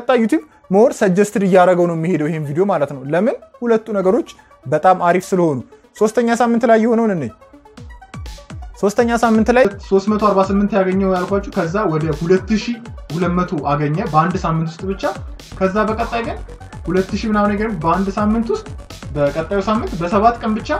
ቀጣይ ዩቲዩብ ሞር ሰጀስትድ እያደረገው ነው የሚሄደው ይሄን ቪዲዮ ማለት ነው። ለምን ሁለቱ ነገሮች በጣም አሪፍ ስለሆኑ። ሶስተኛ ሳምንት ላይ የሆነውን እኔ ሶስተኛ ሳምንት ላይ 348 ያገኘው ያልኳችሁ ከዛ ወደ 2200 አገኘ በአንድ ሳምንት ውስጥ ብቻ። ከዛ በቀጣይ ግን 2000 ምናምን ነገር በአንድ ሳምንት ውስጥ በቀጣዩ ሳምንት በሰባት ቀን ብቻ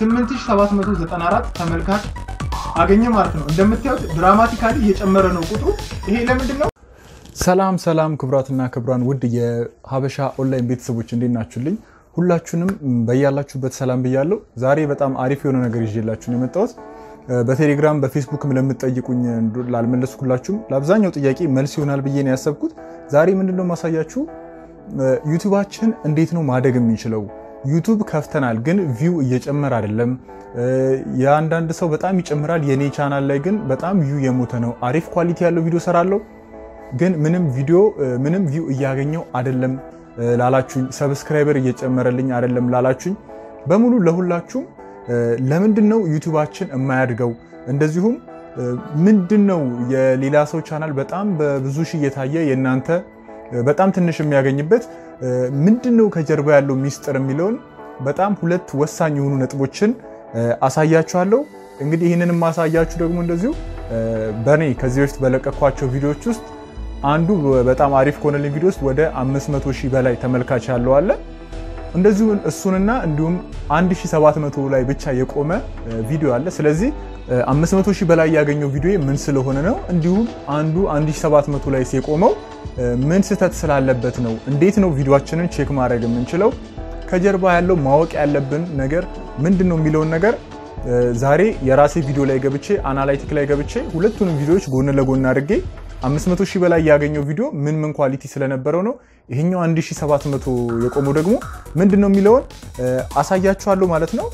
8794 ተመልካች አገኘ ማለት ነው። እንደምታዩት ድራማቲካሊ እየጨመረ ነው ቁጥሩ። ይሄ ለምንድን ነው? ሰላም ሰላም፣ ክቡራትና ክቡራን ውድ የሀበሻ ኦንላይን ቤተሰቦች እንዴት ናችሁልኝ? ሁላችሁንም በያላችሁበት ሰላም ብያለሁ። ዛሬ በጣም አሪፍ የሆነ ነገር ይዤላችሁ ነው የመጣሁት። በቴሌግራም በፌስቡክም ለምትጠይቁኝ ላልመለስኩላችሁም ለአብዛኛው ጥያቄ መልስ ይሆናል ብዬ ነው ያሰብኩት። ዛሬ ምንድነው ማሳያችሁ ዩቱባችን እንዴት ነው ማደግ የሚችለው። ዩቱብ ከፍተናል፣ ግን ቪው እየጨመረ አይደለም። የአንዳንድ ሰው በጣም ይጨምራል። የኔ ቻናል ላይ ግን በጣም ቪው የሞተ ነው። አሪፍ ኳሊቲ ያለው ቪዲዮ ሰራለሁ፣ ግን ምንም ቪዲዮ ምንም ቪው እያገኘው አይደለም ላላችሁኝ፣ ሰብስክራይበር እየጨመረልኝ አይደለም ላላችሁኝ በሙሉ ለሁላችሁም ለምንድን ነው ዩቱባችን የማያድገው? እንደዚሁም ምንድን ነው የሌላ ሰው ቻናል በጣም በብዙ ሺህ እየታየ የእናንተ በጣም ትንሽ የሚያገኝበት ምንድን ነው ከጀርባ ያለው ሚስጥር የሚለውን በጣም ሁለት ወሳኝ የሆኑ ነጥቦችን አሳያችኋለሁ። እንግዲህ ይህንን የማሳያችሁ ደግሞ እንደዚሁ በእኔ ከዚህ በፊት በለቀኳቸው ቪዲዮዎች ውስጥ አንዱ በጣም አሪፍ ከሆነልኝ ቪዲዮ ውስጥ ወደ 500 ሺህ በላይ ተመልካች ያለው አለ። እንደዚሁ እሱንና እንዲሁም 1700 ላይ ብቻ የቆመ ቪዲዮ አለ። ስለዚህ 500 ሺህ በላይ ያገኘው ቪዲዮ ምን ስለሆነ ነው? እንዲሁም አንዱ 1700 ላይ የቆመው ምን ስህተት ስላለበት ነው? እንዴት ነው ቪዲዮችንን ቼክ ማድረግ የምንችለው? ከጀርባ ያለው ማወቅ ያለብን ነገር ምንድን ነው የሚለውን ነገር ዛሬ የራሴ ቪዲዮ ላይ ገብቼ አናላይቲክ ላይ ገብቼ ሁለቱንም ቪዲዮዎች ጎን ለጎን አድርጌ 500 ሺህ በላይ ያገኘው ቪዲዮ ምን ምን ኳሊቲ ስለነበረው ነው ይሄኛው 1700 የቆመው ደግሞ ምንድን ነው የሚለውን አሳያችኋለሁ ማለት ነው።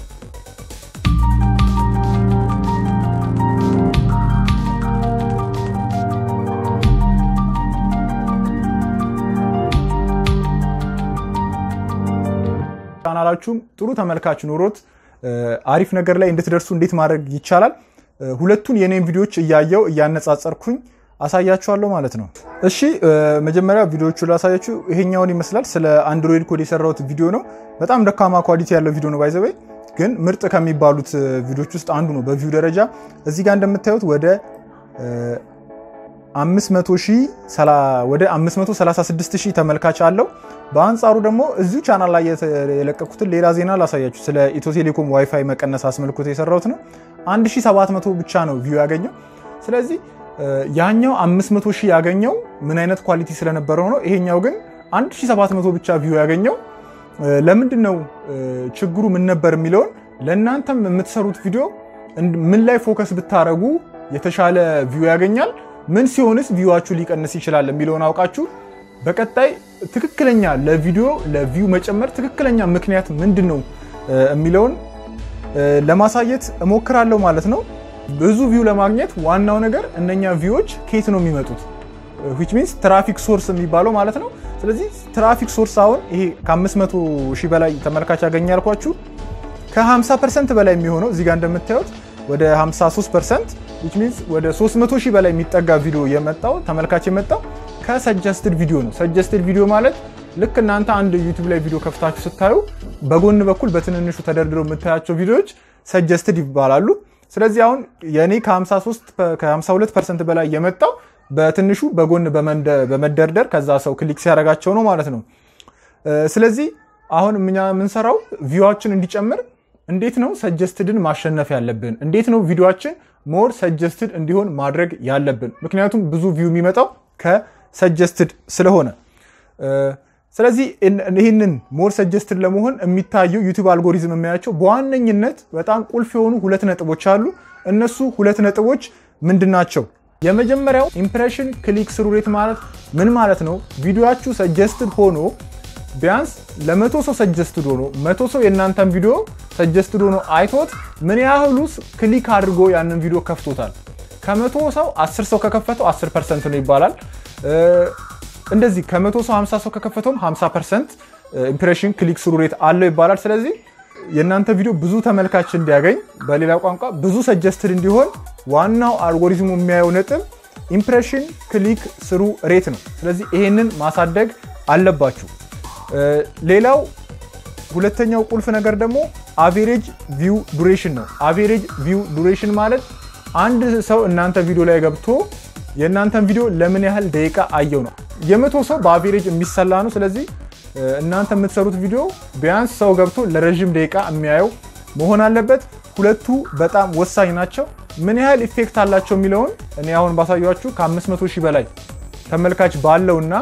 ቻናላችሁም ጥሩ ተመልካች ኖሮት አሪፍ ነገር ላይ እንድትደርሱ እንዴት ማድረግ ይቻላል? ሁለቱን የኔን ቪዲዮዎች እያየው እያነጻጸርኩኝ አሳያችኋለሁ ማለት ነው። እሺ መጀመሪያ ቪዲዮቹ ላሳያችሁ። ይሄኛውን ይመስላል። ስለ አንድሮይድ ኮድ የሰራሁት ቪዲዮ ነው። በጣም ደካማ ኳሊቲ ያለው ቪዲዮ ነው። ባይዘበይ ግን ምርጥ ከሚባሉት ቪዲዮች ውስጥ አንዱ ነው በቪው ደረጃ። እዚህ ጋር እንደምታዩት ወደ 536 ሺህ ተመልካች አለው። በአንጻሩ ደግሞ እዚሁ ቻናል ላይ የለቀኩትን ሌላ ዜና ላሳያችሁ። ስለ ኢትዮ ቴሌኮም ዋይፋይ መቀነስ አስመልክቶ የሰራሁት ነው። 1700 ብቻ ነው ቪው ያገኘው። ስለዚህ ያኛው 500 ሺህ ያገኘው ምን አይነት ኳሊቲ ስለነበረው ነው። ይሄኛው ግን 1700 ብቻ ቪው ያገኘው ለምንድን ነው ችግሩ ምን ነበር የሚለውን ለእናንተም የምትሰሩት ቪዲዮ ምን ላይ ፎከስ ብታረጉ የተሻለ ቪው ያገኛል፣ ምን ሲሆንስ ቪዋችሁ ሊቀንስ ይችላል የሚለውን አውቃችሁ በቀጣይ ትክክለኛ ለቪዲዮ ለቪው መጨመር ትክክለኛ ምክንያት ምንድን ነው የሚለውን ለማሳየት እሞክራለሁ ማለት ነው። ብዙ ቪው ለማግኘት ዋናው ነገር እነኛ ቪዎች ከየት ነው የሚመጡት? ዊች ሚንስ ትራፊክ ሶርስ የሚባለው ማለት ነው። ስለዚህ ትራፊክ ሶርስ አሁን ይሄ ከ500 ሺህ በላይ ተመልካች ያገኘ ያልኳችሁ ከ50 ፐርሰንት በላይ የሚሆነው እዚህ ጋር እንደምታዩት ወደ 53 ፐርሰንት ዊች ሚንስ ወደ 300 ሺህ በላይ የሚጠጋ ቪዲዮ የመጣው ተመልካች የመጣው ከሰጀስትድ ቪዲዮ ነው። ሰጀስትድ ቪዲዮ ማለት ልክ እናንተ አንድ ዩቲዩብ ላይ ቪዲዮ ከፍታችሁ ስታዩ በጎን በኩል በትንንሹ ተደርድረው የምታያቸው ቪዲዮዎች ሰጀስትድ ይባላሉ። ስለዚህ አሁን የኔ ከ52 ፐርሰንት በላይ የመጣው በትንሹ በጎን በመደርደር ከዛ ሰው ክሊክ ሲያደርጋቸው ነው ማለት ነው። ስለዚህ አሁን እኛ የምንሰራው ቪዋችን እንዲጨምር እንዴት ነው ሰጀስትድን ማሸነፍ ያለብን? እንዴት ነው ቪዲዮችን ሞር ሰጀስትድ እንዲሆን ማድረግ ያለብን? ምክንያቱም ብዙ ቪው የሚመጣው ከሰጀስትድ ስለሆነ ስለዚህ ይህንን ሞር ሰጀስትድ ለመሆን የሚታየው ዩቲዩብ አልጎሪዝም የሚያያቸው በዋነኝነት በጣም ቁልፍ የሆኑ ሁለት ነጥቦች አሉ። እነሱ ሁለት ነጥቦች ምንድን ናቸው? የመጀመሪያው ኢምፕሬሽን ክሊክ ስሩ ሬት ማለት ምን ማለት ነው? ቪዲዮችሁ ሰጀስትድ ሆኖ ቢያንስ ለመቶ ሰው ሰጀስትድ ሆኖ መቶ ሰው የእናንተን ቪዲዮ ሰጀስትድ ሆኖ አይቶት ምን ያህሉ ክሊክ አድርጎ ያንን ቪዲዮ ከፍቶታል? ከመቶ ሰው 10 ሰው ከከፈተው 10 ፐርሰንት ነው ይባላል። እንደዚህ ከመቶ ሰው 50 ሰው ከከፈተውም 50 ፐርሰንት ኢምፕሬሽን ክሊክ ስሩ ሬት አለው ይባላል። ስለዚህ የእናንተ ቪዲዮ ብዙ ተመልካች እንዲያገኝ፣ በሌላ ቋንቋ ብዙ ሰጀስትድ እንዲሆን ዋናው አልጎሪዝሙ የሚያየው ነጥብ ኢምፕሬሽን ክሊክ ስሩ ሬት ነው። ስለዚህ ይሄንን ማሳደግ አለባችሁ። ሌላው ሁለተኛው ቁልፍ ነገር ደግሞ አቬሬጅ ቪው ዱሬሽን ነው። አቬሬጅ ቪው ዱሬሽን ማለት አንድ ሰው እናንተ ቪዲዮ ላይ ገብቶ የእናንተን ቪዲዮ ለምን ያህል ደቂቃ አየው ነው። የመቶ ሰው በአቬሬጅ የሚሰላ ነው። ስለዚህ እናንተ የምትሰሩት ቪዲዮ ቢያንስ ሰው ገብቶ ለረዥም ደቂቃ የሚያየው መሆን አለበት። ሁለቱ በጣም ወሳኝ ናቸው። ምን ያህል ኢፌክት አላቸው የሚለውን እኔ አሁን ባሳያችሁ ከ500 ሺህ በላይ ተመልካች ባለው እና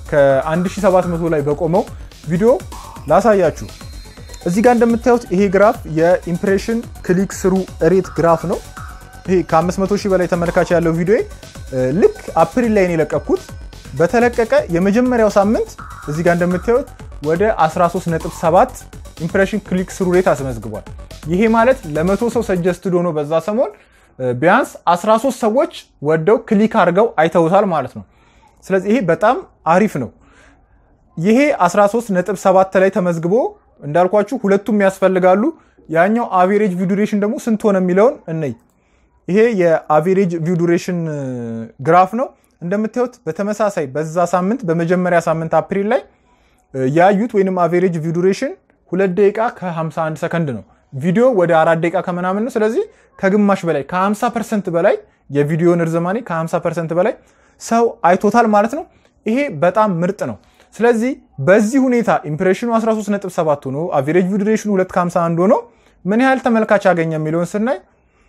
ከ1700 ላይ በቆመው ቪዲዮ ላሳያችሁ። እዚህ ጋር እንደምታዩት ይሄ ግራፍ የኢምፕሬሽን ክሊክ ስሩ ሬት ግራፍ ነው። ይሄ ከ500 ሺህ በላይ ተመልካች ያለው ቪዲዮ ልክ አፕሪል ላይ ነው የለቀኩት። በተለቀቀ የመጀመሪያው ሳምንት እዚህ ጋር እንደምታዩት ወደ 13.7 ኢምፕሬሽን ክሊክ ስሩ ሬት አስመዝግቧል። ይሄ ማለት ለመቶ ሰው ሰጀስትድ ሆኖ በዛ ሰሞን ቢያንስ 13 ሰዎች ወደው ክሊክ አድርገው አይተውታል ማለት ነው። ስለዚህ ይሄ በጣም አሪፍ ነው። ይሄ 13.7 ላይ ተመዝግቦ እንዳልኳችሁ ሁለቱም ያስፈልጋሉ። ያኛው አቬሬጅ ቪው ዱሬሽን ደግሞ ስንት ሆነ የሚለውን እነይ። ይሄ የአቬሬጅ ቪው ዱሬሽን ግራፍ ነው። እንደምታዩት በተመሳሳይ በዛ ሳምንት በመጀመሪያ ሳምንት አፕሪል ላይ ያዩት ወይንም አቬሬጅ ቪው ዱሬሽን ሁለት ደቂቃ ከ51 ሰከንድ ነው። ቪዲዮ ወደ አራት ደቂቃ ከምናምን ነው። ስለዚህ ከግማሽ በላይ ከ50 ፐርሰንት በላይ የቪዲዮን ርዝማኔ ከ50 ፐርሰንት በላይ ሰው አይቶታል ማለት ነው። ይሄ በጣም ምርጥ ነው። ስለዚህ በዚህ ሁኔታ ኢምፕሬሽኑ 13.7 ሆኖ አቬሬጅ ቪው ዱሬሽኑ 251 ሆኖ ምን ያህል ተመልካች አገኘ የሚለውን ስናይ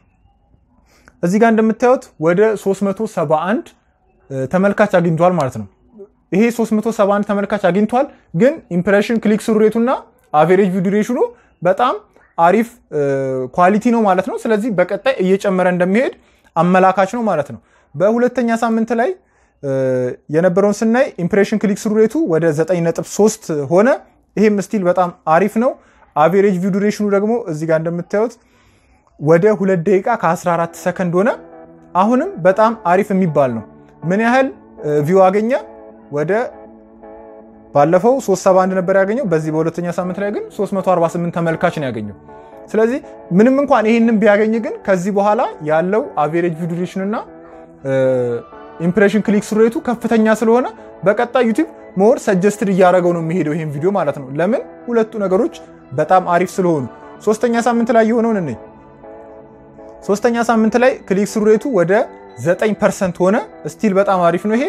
እዚህ ጋር እንደምታዩት ወደ 371 ተመልካች አግኝቷል ማለት ነው። ይሄ 371 ተመልካች አግኝቷል፣ ግን ኢምፕሬሽን ክሊክ ስሩ ሬቱና አቬሬጅ ቪው ዱሬሽኑ በጣም አሪፍ ኳሊቲ ነው ማለት ነው። ስለዚህ በቀጣይ እየጨመረ እንደሚሄድ አመላካች ነው ማለት ነው። በሁለተኛ ሳምንት ላይ የነበረውን ስናይ ኢምፕሬሽን ክሊክ ስሩ ሬቱ ወደ 9.3 ሆነ። ይሄም ስቲል በጣም አሪፍ ነው። አቬሬጅ ቪው ዱሬሽኑ ደግሞ እዚህ ጋር እንደምታዩት ወደ 2 ደቂቃ ከ14 ሰከንድ ሆነ። አሁንም በጣም አሪፍ የሚባል ነው። ምን ያህል ቪው አገኘ? ወደ ባለፈው 371 ነበር ያገኘው። በዚህ በሁለተኛ ሳምንት ላይ ግን 348 ተመልካች ነው ያገኘው። ስለዚህ ምንም እንኳን ይህንን ቢያገኝ ግን ከዚህ በኋላ ያለው አቬሬጅ ቪው ዱሬሽን እና ኢምፕሬሽን ክሊክ ስሩ ሬቱ ከፍተኛ ስለሆነ በቀጣይ ዩቲዩብ ሞር ሰጀስትድ እያደረገው ነው የሚሄደው ይሄን ቪዲዮ ማለት ነው። ለምን ሁለቱ ነገሮች በጣም አሪፍ ስለሆኑ። ሶስተኛ ሳምንት ላይ የሆነውን እነኝ ሶስተኛ ሳምንት ላይ ክሊክ ስሩ ሬቱ ወደ 9 ፐርሰንት ሆነ። ስቲል በጣም አሪፍ ነው ይሄ።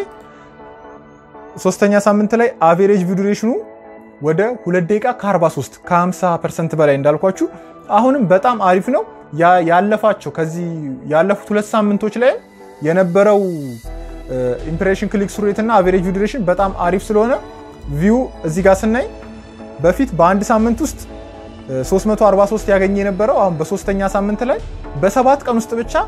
ሶስተኛ ሳምንት ላይ አቬሬጅ ቪው ዱሬሽኑ ወደ 2 ደቂቃ ከ43 ከ50 ፐርሰንት በላይ እንዳልኳችሁ አሁንም በጣም አሪፍ ነው። ያለፋቸው ከዚህ ያለፉት ሁለት ሳምንቶች ላይ የነበረው ኢምፕሬሽን ክሊክ ስሩ ሬት እና አቬሬጅ ቪው ዱሬሽን በጣም አሪፍ ስለሆነ ቪው እዚህ ጋር ስናይ በፊት በአንድ ሳምንት ውስጥ 343 ያገኘ የነበረው አሁን በሶስተኛ ሳምንት ላይ በሰባት ቀን ውስጥ ብቻ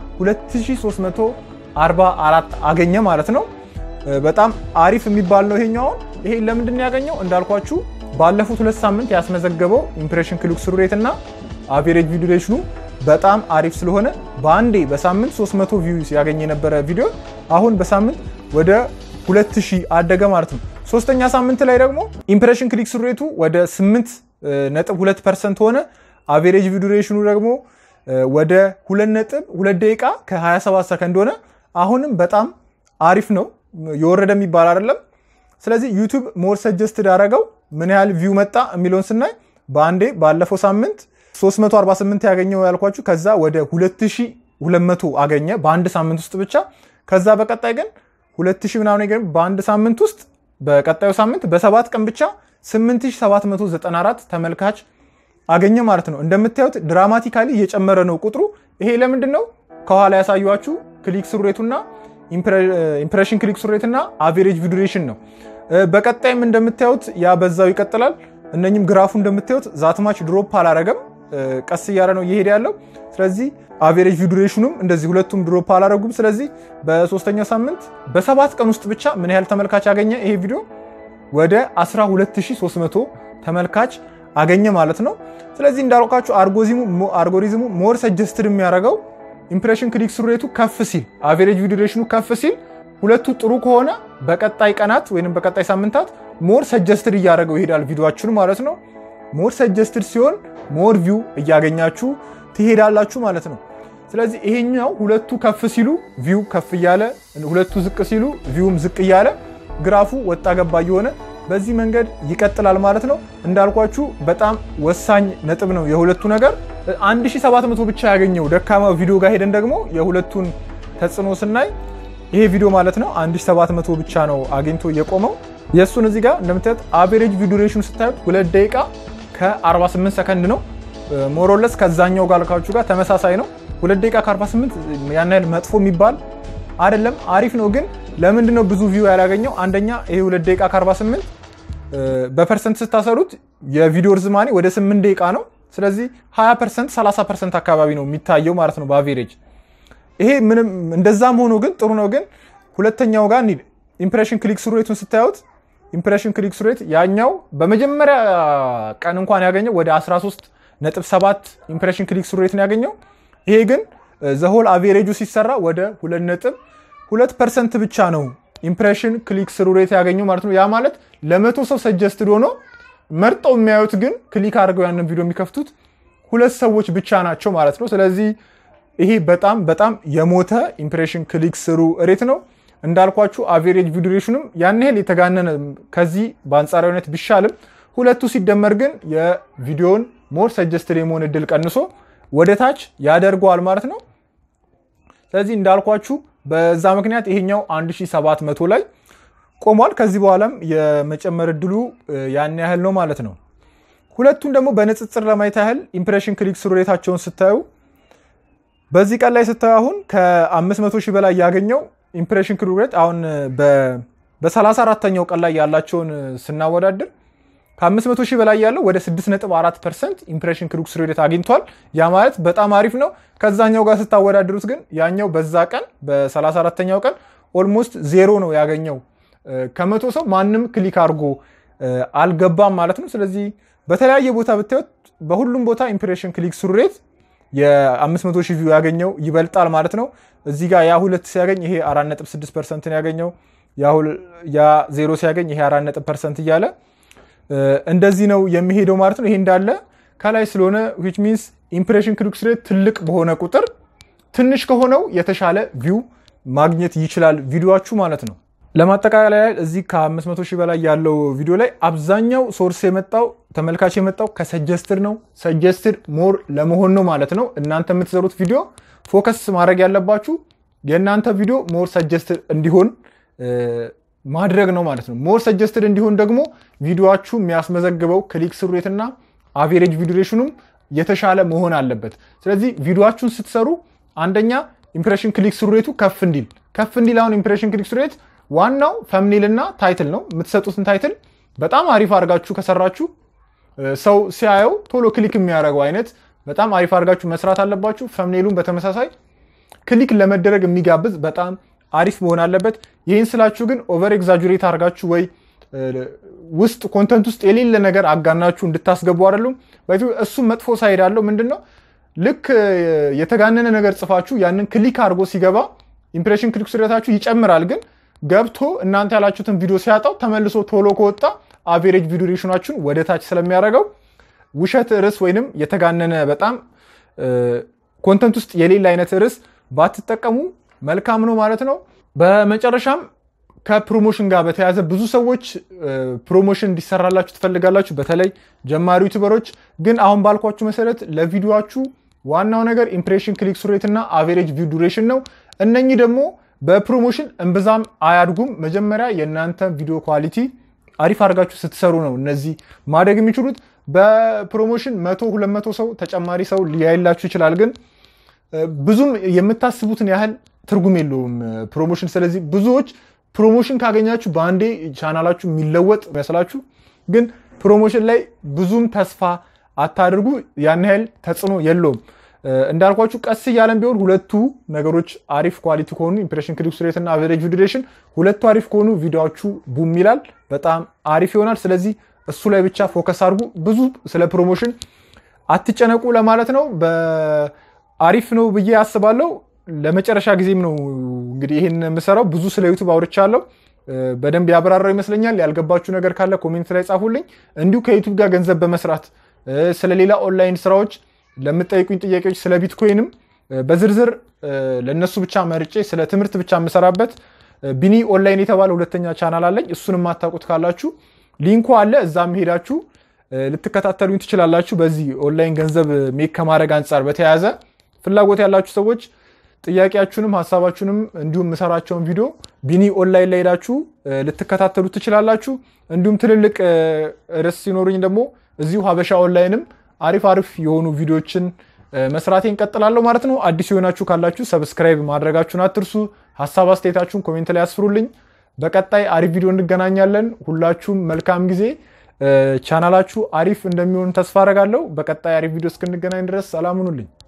2344 አገኘ ማለት ነው። በጣም አሪፍ የሚባል ነው ይሄኛውን። ይሄ ለምንድን ነው ያገኘው? እንዳልኳችሁ ባለፉት ሁለት ሳምንት ያስመዘገበው ኢምፕሬሽን ክሊክ ስሩ ሬት እና አቬሬጅ ቪው ዱሬሽኑ በጣም አሪፍ ስለሆነ በአንዴ በሳምንት 300 ቪውስ ያገኘ የነበረ ቪዲዮ አሁን በሳምንት ወደ 2000 አደገ ማለት ነው። ሶስተኛ ሳምንት ላይ ደግሞ ኢምፕሬሽን ክሊክ ስሩ ሬቱ ወደ 8.2 ፐርሰንት ሆነ። አቬሬጅ ቪው ዱሬሽኑ ደግሞ ወደ 2.2 ደቂቃ ከ27 ሰከንድ ሆነ። አሁንም በጣም አሪፍ ነው፣ የወረደ የሚባል አይደለም። ስለዚህ ዩቲዩብ ሞር ሰጀስትድ አደረገው ምን ያህል ቪው መጣ የሚለውን ስናይ በአንዴ ባለፈው ሳምንት 348 ያገኘው ያልኳችሁ ከዛ ወደ 2200 አገኘ በአንድ ሳምንት ውስጥ ብቻ። ከዛ በቀጣይ ግን 2000 ምናምን ግን በአንድ ሳምንት ውስጥ በቀጣዩ ሳምንት በሰባት ቀን ብቻ 8794 ተመልካች አገኘ ማለት ነው። እንደምታዩት ድራማቲካሊ እየጨመረ ነው ቁጥሩ። ይሄ ለምንድን ነው? ከኋላ ያሳዩችሁ ክሊክ ስሩ ሬቱና ኢምፕሬሽን ክሊክ ስሩ ሬትና አቬሬጅ ቪው ዱሬሽን ነው። በቀጣይም እንደምታዩት ያ በዛው ይቀጥላል። እነኝም ግራፉ እንደምታዩት ዛትማች ድሮፕ አላረገም፣ ቀስ እያለ ነው እየሄደ ያለው። ስለዚህ አቬሬጅ ቪው ዱሬሽኑም እንደዚህ ሁለቱም ድሮፕ አላረጉም። ስለዚህ በሶስተኛው ሳምንት በሰባት ቀን ውስጥ ብቻ ምን ያህል ተመልካች አገኘ ይሄ ቪዲዮ? ወደ 12300 ተመልካች አገኘ ማለት ነው። ስለዚህ እንዳልኳችሁ አልጎሪዝሙ ሞር ሰጀስትድ የሚያደርገው ኢምፕሬሽን ክሊክ ስሩ ሬቱ ከፍ ሲል፣ አቬሬጅ ቪው ዱሬሽኑ ከፍ ሲል ሁለቱ ጥሩ ከሆነ በቀጣይ ቀናት ወይም በቀጣይ ሳምንታት ሞር ሰጀስትድ እያደረገው ይሄዳል ቪዲዮችሁን ማለት ነው። ሞር ሰጀስትድ ሲሆን ሞር ቪው እያገኛችሁ ትሄዳላችሁ ማለት ነው። ስለዚህ ይሄኛው ሁለቱ ከፍ ሲሉ ቪው ከፍ እያለ ሁለቱ ዝቅ ሲሉ ቪውም ዝቅ እያለ ግራፉ ወጣ ገባ እየሆነ በዚህ መንገድ ይቀጥላል ማለት ነው። እንዳልኳችሁ በጣም ወሳኝ ነጥብ ነው የሁለቱ ነገር። 1700 ብቻ ያገኘው ደካማ ቪዲዮ ጋር ሄደን ደግሞ የሁለቱን ተጽዕኖ ስናይ ይሄ ቪዲዮ ማለት ነው 1700 ብቻ ነው አግኝቶ የቆመው። የእሱን እዚህ ጋር እንደምታዩት አቬሬጅ ቪዲዮ ዱሬሽን ስታዩት 2 ደቂቃ ከ48 ሰከንድ ነው። ሞሮለስ ከዛኛው ጋር ካልካችሁ ጋር ተመሳሳይ ነው። 2 ደቂቃ ከ48 ያን ያህል መጥፎ የሚባል አይደለም፣ አሪፍ ነው። ግን ለምንድን ነው ብዙ ቪው ያላገኘው? አንደኛ ይሄ 2 ደቂቃ ከ48 በፐርሰንት ስታሰሩት የቪዲዮ ርዝማኔ ወደ 8 ደቂቃ ነው። ስለዚህ 20 ፐርሰንት 30 ፐርሰንት አካባቢ ነው የሚታየው ማለት ነው በአቬሬጅ ይሄ ምንም እንደዛም ሆኖ ግን ጥሩ ነው። ግን ሁለተኛው ጋር እንሂድ። ኢምፕሬሽን ክሊክ ስሩ ሬቱን ስታዩት ኢምፕሬሽን ክሊክ ስሩ ሬት ያኛው በመጀመሪያ ቀን እንኳን ያገኘው ወደ 13 ነጥብ 7 ኢምፕሬሽን ክሊክ ስሩ ሬት ነው ያገኘው። ይሄ ግን ዘሆል አቬሬጁ ሲሰራ ወደ 2 ነጥብ 2 ፐርሰንት ብቻ ነው ኢምፕሬሽን ክሊክ ስሩ ሬት ያገኘው ማለት ነው። ያ ማለት ለመቶ ሰው ሰጀስትድ ሆኖ መርጠው የሚያዩት ግን ክሊክ አድርገው ያንን ቪዲዮ የሚከፍቱት ሁለት ሰዎች ብቻ ናቸው ማለት ነው። ስለዚህ ይሄ በጣም በጣም የሞተ ኢምፕሬሽን ክሊክ ስሩ ሬት ነው። እንዳልኳችሁ አቬሬጅ ቪዲዮሽንም ያን ያህል የተጋነነ ከዚህ በአንጻራዊነት ቢሻልም ሁለቱ ሲደመር ግን የቪዲዮን ሞር ሰጀስትድ የመሆን እድል ቀንሶ ወደ ታች ያደርገዋል ማለት ነው። ስለዚህ እንዳልኳችሁ በዛ ምክንያት ይሄኛው 1700 ላይ ቆሟል። ከዚህ በኋላም የመጨመር እድሉ ያን ያህል ነው ማለት ነው። ሁለቱን ደግሞ በንጽጽር ለማየት ያህል ኢምፕሬሽን ክሊክ ስሩ ሬታቸውን ስታዩ በዚህ ቀን ላይ ስታዩ አሁን ከ500 ሺህ በላይ ያገኘው ኢምፕሬሽን ክሊክ ሬት አሁን በ34ተኛው ቀን ላይ ያላቸውን ስናወዳድር ከ500 ሺህ በላይ ያለው ወደ 6.4 ፐርሰንት ኢምፕሬሽን ክሊክ ሬት አግኝቷል። ያ ማለት በጣም አሪፍ ነው። ከዛኛው ጋር ስታወዳድሩት ግን ያኛው በዛ ቀን በ34ተኛው ቀን ኦልሞስት ዜሮ ነው ያገኘው። ከመቶ ሰው ማንም ክሊክ አድርጎ አልገባም ማለት ነው። ስለዚህ በተለያየ ቦታ ብታዩት በሁሉም ቦታ ኢምፕሬሽን ክሊክ ስሩ ሬት የ500 ሺህ ቪው ያገኘው ይበልጣል ማለት ነው። እዚህ ጋር ያ ሁለት ሲያገኝ ይሄ 4.6 ፐርሰንትን ያገኘው ያ ዜሮ ሲያገኝ ይሄ 4 ፐርሰንት እያለ እንደዚህ ነው የሚሄደው ማለት ነው። ይሄ እንዳለ ከላይ ስለሆነ ዊች ሚንስ ኢምፕሬሽን ክሊክ ሬት ትልቅ በሆነ ቁጥር ትንሽ ከሆነው የተሻለ ቪው ማግኘት ይችላል ቪዲዮችሁ ማለት ነው። ለማጠቃለያ እዚህ ከ500 ሺህ በላይ ያለው ቪዲዮ ላይ አብዛኛው ሶርስ የመጣው ተመልካች የመጣው ከሰጀስትድ ነው። ሰጀስትድ ሞር ለመሆን ነው ማለት ነው። እናንተ የምትሰሩት ቪዲዮ ፎከስ ማድረግ ያለባችሁ የእናንተ ቪዲዮ ሞር ሰጀስትድ እንዲሆን ማድረግ ነው ማለት ነው። ሞር ሰጀስትድ እንዲሆን ደግሞ ቪዲዮችሁ የሚያስመዘግበው ክሊክ ስሩ ሬት እና አቬሬጅ ቪዲዮሽኑም የተሻለ መሆን አለበት። ስለዚህ ቪዲዮችሁን ስትሰሩ አንደኛ ኢምፕሬሽን ክሊክ ስሩ ሬቱ ከፍ እንዲል ከፍ እንዲል አሁን ኢምፕሬሽን ክሊክ ስሩ ሬት ዋናው ፈምኔል እና ታይትል ነው። የምትሰጡትን ታይትል በጣም አሪፍ አድርጋችሁ ከሰራችሁ ሰው ሲያየው ቶሎ ክሊክ የሚያደርገው አይነት በጣም አሪፍ አድርጋችሁ መስራት አለባችሁ። ፈምኔሉን በተመሳሳይ ክሊክ ለመደረግ የሚጋብዝ በጣም አሪፍ መሆን አለበት። ይህን ስላችሁ ግን ኦቨር ኤግዛጁሬት አድርጋችሁ ወይ ውስጥ ኮንተንት ውስጥ የሌለ ነገር አጋናችሁ እንድታስገቡ አይደሉም። እሱም መጥፎ ሳይድ አለው። ምንድን ነው ልክ የተጋነነ ነገር ጽፋችሁ ያንን ክሊክ አድርጎ ሲገባ ኢምፕሬሽን ክሊክ ስሬታችሁ ይጨምራል ግን ገብቶ እናንተ ያላችሁትን ቪዲዮ ሲያጣው ተመልሶ ቶሎ ከወጣ አቬሬጅ ቪዲዮ ሬሽናችሁን ወደ ታች ስለሚያደርገው ውሸት ርዕስ ወይንም የተጋነነ በጣም ኮንተንት ውስጥ የሌለ አይነት ርዕስ ባትጠቀሙ መልካም ነው ማለት ነው። በመጨረሻም ከፕሮሞሽን ጋር በተያያዘ ብዙ ሰዎች ፕሮሞሽን እንዲሰራላችሁ ትፈልጋላችሁ፣ በተለይ ጀማሪ ዩቱበሮች። ግን አሁን ባልኳችሁ መሰረት ለቪዲዮችሁ ዋናው ነገር ኢምፕሬሽን ክሊክ ስሩ ሬት እና አቬሬጅ ቪው ዱሬሽን ነው። እነኚህ ደግሞ በፕሮሞሽን እምብዛም አያድጉም። መጀመሪያ የእናንተ ቪዲዮ ኳሊቲ አሪፍ አድርጋችሁ ስትሰሩ ነው እነዚህ ማደግ የሚችሉት። በፕሮሞሽን መቶ ሁለት መቶ ሰው ተጨማሪ ሰው ሊያይላችሁ ይችላል፣ ግን ብዙም የምታስቡትን ያህል ትርጉም የለውም ፕሮሞሽን። ስለዚህ ብዙዎች ፕሮሞሽን ካገኛችሁ በአንዴ ቻናላችሁ የሚለወጥ መስላችሁ፣ ግን ፕሮሞሽን ላይ ብዙም ተስፋ አታድርጉ። ያን ያህል ተጽዕኖ የለውም። እንዳልኳችሁ ቀስ እያለን ቢሆን ሁለቱ ነገሮች አሪፍ ኳሊቲ ከሆኑ ኢምፕሬሽን ክሊክ ሬት እና አቨሬጅ ቪው ዱሬሽን ሁለቱ አሪፍ ከሆኑ ቪዲዮችሁ ቡም ይላል፣ በጣም አሪፍ ይሆናል። ስለዚህ እሱ ላይ ብቻ ፎከስ አድርጉ። ብዙ ስለ ፕሮሞሽን አትጨነቁ ለማለት ነው። አሪፍ ነው ብዬ አስባለሁ። ለመጨረሻ ጊዜም ነው እንግዲህ ይህን የምሰራው። ብዙ ስለ ዩቱብ አውርቻለሁ። በደንብ ያብራራው ይመስለኛል። ያልገባችሁ ነገር ካለ ኮሜንት ላይ ጻፉልኝ። እንዲሁ ከዩቱብ ጋር ገንዘብ በመስራት ስለሌላ ኦንላይን ስራዎች ለምጠይቁኝ ጥያቄዎች ስለ ቢትኮይንም በዝርዝር ለእነሱ ብቻ መርጬ ስለ ትምህርት ብቻ የምሰራበት ቢኒ ኦንላይን የተባለ ሁለተኛ ቻናል አለኝ። እሱን የማታውቁት ካላችሁ ሊንኩ አለ። እዛም ሄዳችሁ ልትከታተሉኝ ትችላላችሁ። በዚህ ኦንላይን ገንዘብ ሜክ ከማድረግ አንጻር በተያያዘ ፍላጎት ያላችሁ ሰዎች ጥያቄያችሁንም ሀሳባችሁንም እንዲሁም የምሰራቸውን ቪዲዮ ቢኒ ኦንላይን ላይ ሄዳችሁ ልትከታተሉ ትችላላችሁ። እንዲሁም ትልልቅ ርዕስ ሲኖሩኝ ደግሞ እዚሁ ሀበሻ ኦንላይንም አሪፍ አሪፍ የሆኑ ቪዲዮችን መስራቴን እንቀጥላለሁ ማለት ነው። አዲስ የሆናችሁ ካላችሁ ሰብስክራይብ ማድረጋችሁን አትርሱ። ሀሳብ አስተያየታችሁን ኮሜንት ላይ ያስፍሩልኝ። በቀጣይ አሪፍ ቪዲዮ እንገናኛለን። ሁላችሁም መልካም ጊዜ። ቻናላችሁ አሪፍ እንደሚሆን ተስፋ አደርጋለሁ። በቀጣይ አሪፍ ቪዲዮ እስክንገናኝ ድረስ ሰላም ሁኑልኝ።